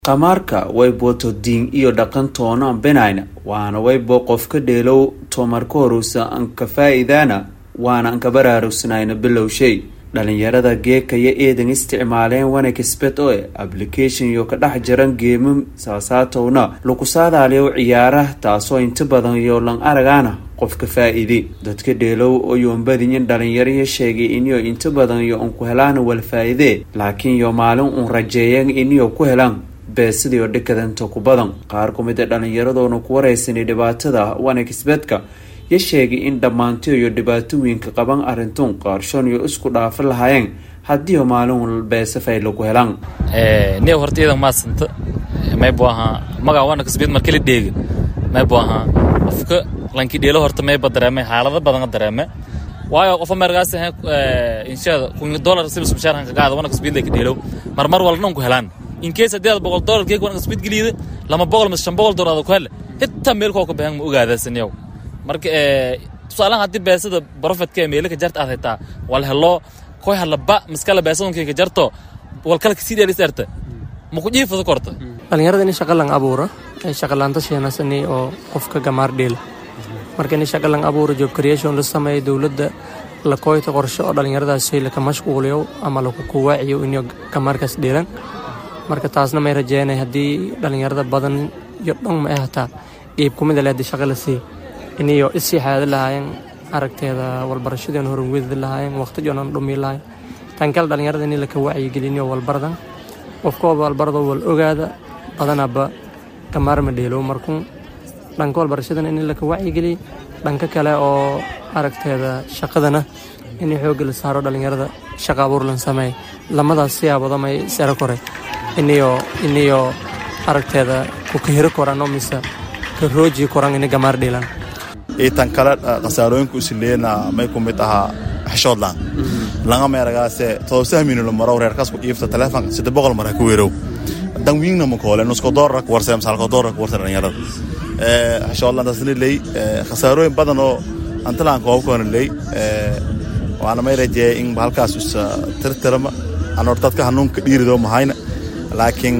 Khamaarka wayboto diin iyo dhaqan toona benayna waana waybo qofka dheelow tomarka horusa anka faa'iidaana waana anka baraarugsanayna bilow shay dhalinyarada geekaya eedan isticmaaleen wana kisbed oe application yo ka dhex jiran geemam saasaatowna lagu saadaaliyo ciyaaraha taasoo inta badan iyo lan aragaana qofka faa-iide dadka dheelow oyoonbadiyin dhalinyaraya sheegay iniyo inta badan yo unku helaana wal faa-iide laakiin yo maalin uun rajeeyan iniyo ku helaan beesidiio dhikadanta ku badan qaar ku mid a dhallinyaradoona ku wareysanay dhibaatada wana kisbedka ya sheegay in dhammaantiyo iyo dhibaatooyinka qaban arintun qaarshoon iyo isku dhaafo lahaayeen haddiio maalin beesafay lagu helaan niya horta iyadan maasanta maybu ahaa magaa wana kasbid markala dheega maybu ahaa qofka lanki dheelo horta mayba dareeme xaalado badan dareeme waayo qofa meergaas inshaada kun dollar sibis mushaarkan kagaada wana kasbid lay ka dheelow marmar walna unku helaan in case haddii aad boqol dollar keeg wana kasbid geliida lama boqol mise shan boqol dollar aad ku hele hitaa meel koo ka bahan ma ogaadaasaniyow marka tusaalahan haddii beesada profetka meelaka jarta aad haytaa wal helo koy halaba miskala beesadunka jarto walkala kasii dheelis erta maku jiifada korta dhalinyarada in shaqa lang abuura shaqalaanta sheenasani oo qofka gamaar dheela marka in shaqa lang abuura job creation la sameeya dowladda la kooyta qorshe oo dhalinyaradaasi laka mashquuliyo ama laku kuwaaciyo inay gamaarkaas dheelan marka taasna may rajeynay haddii dhalinyarada badan iyo dhan ma hataa dhiib kumida le haddii shaqa la siiya iniyo isii xaadi lahaayeen aragteeda walbarashadeena horwedi lahaayeen waqtijoona dhumi lahayen tan kale dhalinyarada in laka wacyigeliniyo walbaradan qofkooba walbarado wal ogaada badanaba gamaarma dheelow markun dhanka walbarashadana in laka wacyigeliy dhanka kale oo aragteeda shaqadana in xooga la saaro dhalinyarada shaqa abuur lan sameey lamadaas siyaabada may sero kore iniyo iniyo aragteeda kukahiro korano mise karooji koran ini gamaar dheelan tan kale khasaarooyinka usileena may ku mid ahaa xeshoodlaan langa meeragaase todobsahminula marow reerkaas ku iifta taleefonka sida boqol mar ha ku weerow dan wiingna makoole nusko doolar ku warse masaalko doolar ku warse dhalinyarada xeshoodlaan taasna ley khasaarooyin badan oo antalaan koobkoona ley waana may rajeeyay in halkaas usa tirtirama anor dadka hanuunka dhiirido mahayna laakiin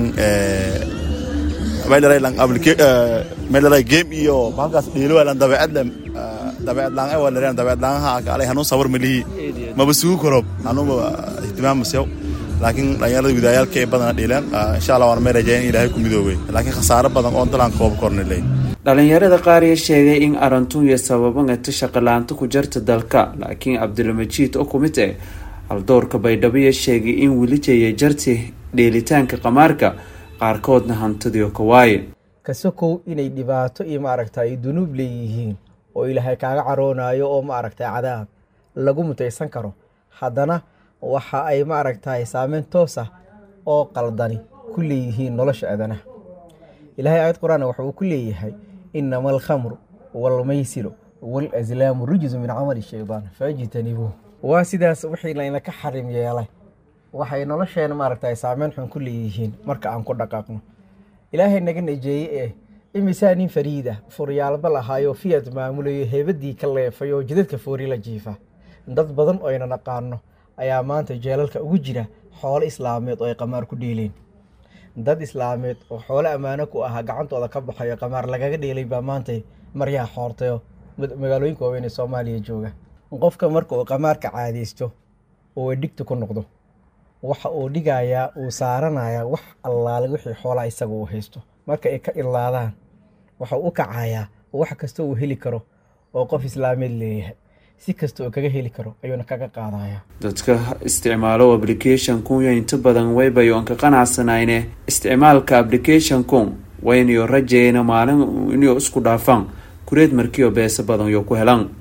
meelay game iyo halkaas dhiilowalan dabeecadle dabeecadlaan ay walareen dabeecadlaanha kaalay hanuun sawir malihi maba sugu korob hanuunba ihtimaamasew laakiin dhalinyarada widaayaalka ee badana dhiileen insha allah waana may rajeeyan in ilaahay ku midoobay laakiin khasaaro badan oo dalaan kooba korna ley dhalinyarada qaar ya sheegay in arantun iyo sababangata shaqalaanta ku jarta dalka laakiin cabdilmajiid oo kumid eh haldoorka baydhabo ya sheegay in weli jeeya jarti dheelitaanka qamaarka qaarkoodna hantidio ka waaye kasokow inay dhibaato iyo maaragtay dunuub leeyihiin oo ilaahay kaaga caroonayo oo maaragtay cadaab lagu mutaysan karo haddana waxa ay maaragtay saameyn toos ah oo qaldani ku leeyihiin nolosha aadanaha ilaahay aayad qur-aan waxa uu ku leeyahay inama alkhamru waalmaysiru waalaslaamu rijsu min camali shaydaan fajtanibuuh waa sidaas wixii laynaka xarim yeelay waxay nolosheena maaragtay saameyn xun ku leeyihiin marka aan ku dhaqaaqno ilaahay naga najeeye eh imisaa nin fariid ah furyaalba lahaayo fiyad maamulayo heebadii ka leefay oo jidadka foori la jiifa dad badan oo ayna naqaano ayaa maanta jeelalka ugu jira xoolo islaameed oo ay qamaar ku dheeleen dad islaameed oo xoolo ammaano ku ahaa gacantooda ka baxayo qamaar lagaga dheelay baa maantay maryaha xoortayo magaalooyinka waaweyn ee soomaaliya jooga qofka marka uu qamaarka caadaysto oo dhigta ku noqdo waxa uu dhigayaa uu saaranayaa wax allaale wixii xoolaa isaga uu haysto marka ay ka ilaadaan waxa u kacayaa wax kasta uu heli karo oo qof islaameed leeyahay si kasta oo kaga heli karo ayuuna kaga qaadaya dadka isticmaalo applicationkunya inta badan waybayoon ka qanacsanayne isticmaalka applicationkun waynayo rajeyna maalin inyo isku dhaafaan kureed markiio beesa badan yo ku helan